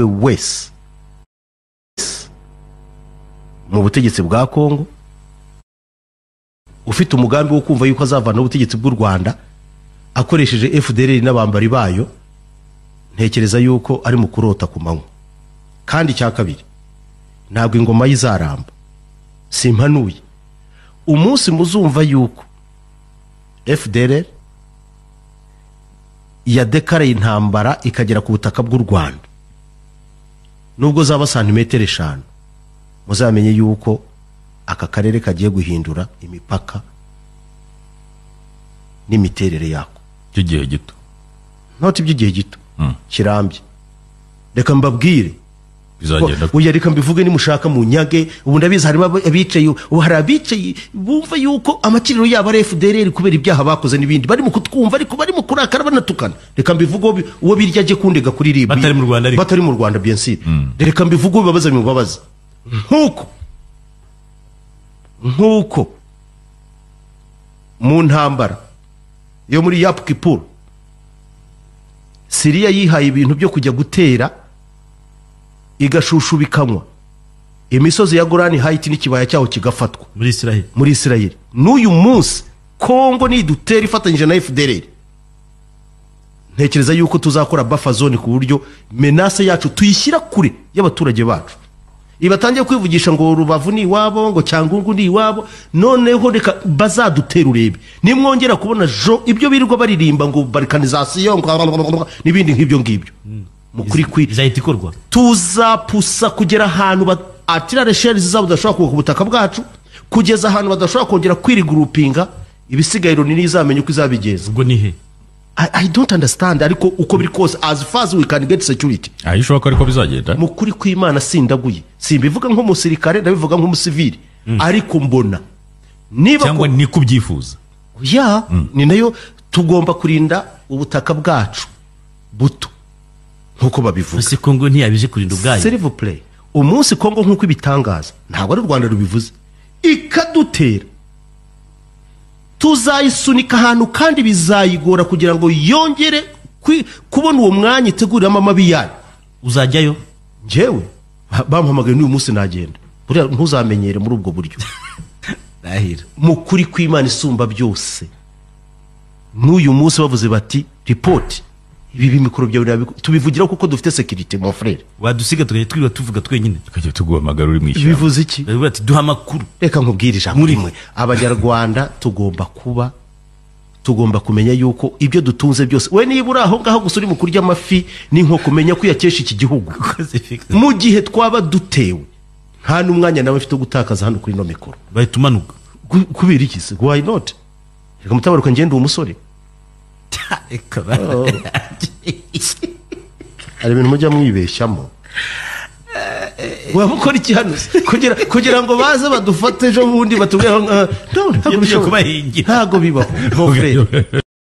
wese mu butegetsi bwa kongo ufite umugambi wo kumva yuko azavana ubutegetsi bw'u rwanda akoresheje fdr n'abambari bayo ntekereza yuko ari mu kurota ku manywa kandi icya kabiri ntabwo ingoma ye izaramba simpanuye umunsi muzumva yuko fdr yadekaraye intambara ikagera ku butaka bw'u rwanda nubwo zaba santimetero eshanu muzamenye yuko aka karere kagiye guhindura imipaka n'imiterere yako by'igihe gito ntoti by'igihe gito Mm. kirambye reka mbabwire bizagenda oya reka mbivuge nimushaka mu nyage ubu ndabizi harimo abo- abicaye ubu hari abicaye bumva yuko amakiriro yabo ari fdr kubera ibyaha bakoze n'ibindi bari mu kutwumva ariko bari mu kurakara banatukana reka mbivuge uwo bi- uwo birya ajye kundega kuri rib Batari mu Rwanda ariko. batari mu rwanda bien sûr reka mbivuge ubibabaza bimubabaza nk'uko nk'uko mu ntambara yo muri yapu kipuru siriya yihaye ibintu byo kujya gutera igashushubikanwa imisozi ya gorani hayiti n'ikibaya cyaho kigafatwa muri israheli muri isirayeli n'uyu munsi kongo nidutera ifatanyije na fdr ntekereza yuko tuzakora buffer zone ku buryo menase yacu tuyishyira kure y'abaturage bacu ibatangiye kwivugisha ngo rubavu ni iwabo ngo cyangungu ni iwabo noneho reka bazadutera urebe nimwongera kubona jo ibyo birirwa baririmba ngo barikanizasiyo ngo n'ibindi nk'ibyo ngibyo mukuri kwi izahita ikorwa tuzapusa kugera ahantu ba- atirare sheri zabo zidashobora kuva ku butaka bwacu kugeza ahantu badashobora kongera kwirigurupinga ibisigaye runini izamenya uko izabigeza ubwo ni he I, i don't understand ariko uko biri kose as far as we can get security aho ishoboka ariko bizagenda mu kuri kw'imana sindaguye simbivuga nk'umusirikare ndabivuga nk'umusivili ariko mbona niba cyangwa ko- ni ko ubyifuza ya ni nayo tugomba kurinda ubutaka bwacu buto nk'uko babivuga ese kongo ntiyabize kurinda ubwayo selivu pureyi umunsi kongo nk'uko ibitangaza ntabwo ari u rwanda rubivuze ikadutera tuzayisunika ahantu kandi bizayigora kugira ngo yongere kwi- kubona uwo mwanya iteguriramo amabi yayo uzajyayo njyewe ba- bampamagaye n'uyu munsi nagenda buriya ntuzamenyere muri ubwo buryo ndahira mu kuri kw'imana isumba byose n'uyu munsi bavuze bati ripoti ibi bimikoro byawe nabiko-" tubivugiraho kuko dufite sekirite mon frere wadusiga tukajya twirirwa tuvuga twenyine tukajya tuguhamagara uri mu ishyamba bivuze iki baravuga ati duha amakuru reka nkubwire ijambo rimwe abanyarwanda tugomba kuba tugomba kumenya yuko ibyo dutunze byose we niba uri aho ngaho gusa uri mu kurya amafi n'inkoko menya ko uyakesha iki gihugu mu gihe twaba dutewe nta n'umwanya nawe mfite wo gutakaza hano kuri ino mikoro bahita umanuka Ku- kubera iki se why not reka mutabaruka ngende uwo musore hari ibintu mujya mwibeshyamo wabukora iki hano se? kugira kugira ngo baze badufate ejo bundi batubwire aho ngaho No, ntabwo Iyo tugiye bishoboka. kubahingira. ntabwo bibaho mon frere